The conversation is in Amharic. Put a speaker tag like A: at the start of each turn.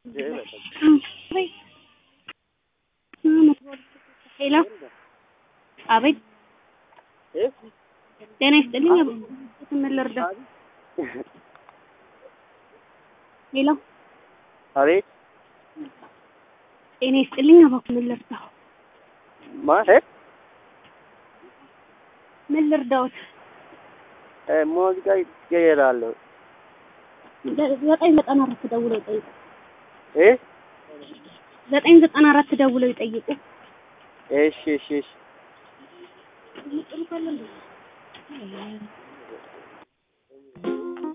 A: ሄሎ አቤት ጤና ይስጥልኝ ምን ልርዳ ሄሎ
B: አቤት
A: ጤና ይስጥልኝ እባክዎ ምን ልርዳ
B: ማለት
A: ምን ልርዳዎት
B: ሙዚቃ ይቀየራለሁ
A: ዘጠኝ ዘጠና አራት ደውለው ይጠይቁ
B: እ
A: ዘጠኝ ዘጠና አራት ደውለው ይጠይቁ
B: እሺ እሺ እሺ